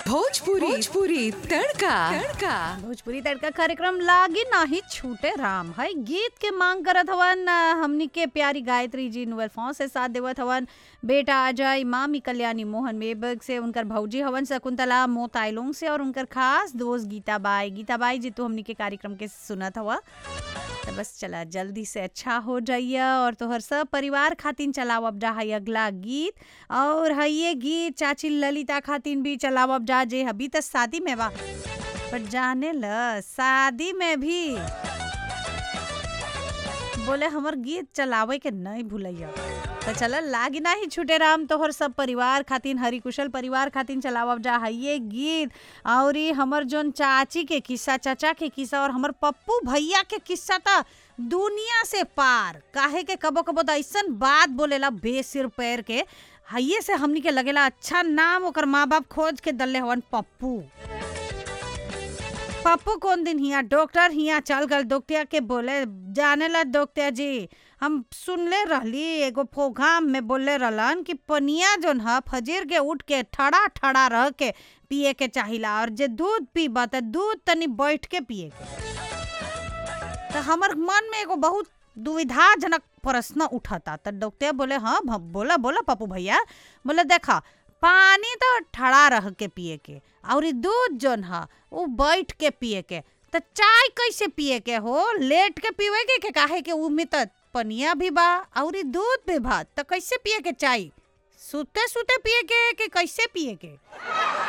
भोजपुरी भोजपुरी तड़का तड़का भोजपुरी तड़का कार्यक्रम लागी नाही छूटे राम है गीत के मांग करत हवन अ, हमनी के प्यारी गायत्री जी नुअल फॉन्स से साथ देवत हवन बेटा अजय मामी कल्याणी मोहन मेबक से उनकर भौजी हवन शकुंतला मोताइलोंग से और उनकर खास दोस्त गीता बाई गीता बाई जी तो हमनी के कार्यक्रम के सुनत हवा तो बस चला जल्दी से अच्छा हो जाइए और तोहर सब परिवार खातिन चलाव अब जा है अगला गीत और है ये गीत चाची ललिता खातिन भी चलाव अब जा जे अभी तो शादी में बा पर जाने ल शादी में भी बोले हमर गीत चलावे के नहीं भूलैया तो चल लागी ना ही छूटे राम तोहर सब परिवार खातिन हरी कुशल परिवार खातिन चलावब जा है ये गीत और ई हमर जोन चाची के किस्सा चाचा के किस्सा और हमर पप्पू भैया के किस्सा था दुनिया से पार काहे के कबो कबो तो ऐसन बात बोलेला बेसिर पैर के हइये से हमनी के लगेला अच्छा नाम ओकर माँ बाप खोज के दल्ले हवन पप्पू पप्पू कौन दिन हिया डॉक्टर हिया चल गल डॉक्टर के बोले जाने ला डॉक्टर जी हम सुनले रहली एगो प्रोग्राम में बोले रहलन कि पनिया जोन ह फजीर के उठ के ठड़ा ठड़ा रह के पिए के चाहिला और जे दूध पीबा त दूध तनी बैठ के पिए के तो हमर मन में एगो बहुत दुविधाजनक प्रश्न उठता तो डॉक्टर बोले हाँ भ- बोला बोला पप्पू भैया बोले देखा पानी तो ठड़ा रह के पिए के और ई दूध जोन ह उ बैठ के पिए के तो चाय कैसे पिए के हो लेट के पीवे के, के काहे के उ में तो पनिया भी बा और ई दूध भी बा तो कैसे पिए के चाय सुते सुते पिए के कि कैसे पिए के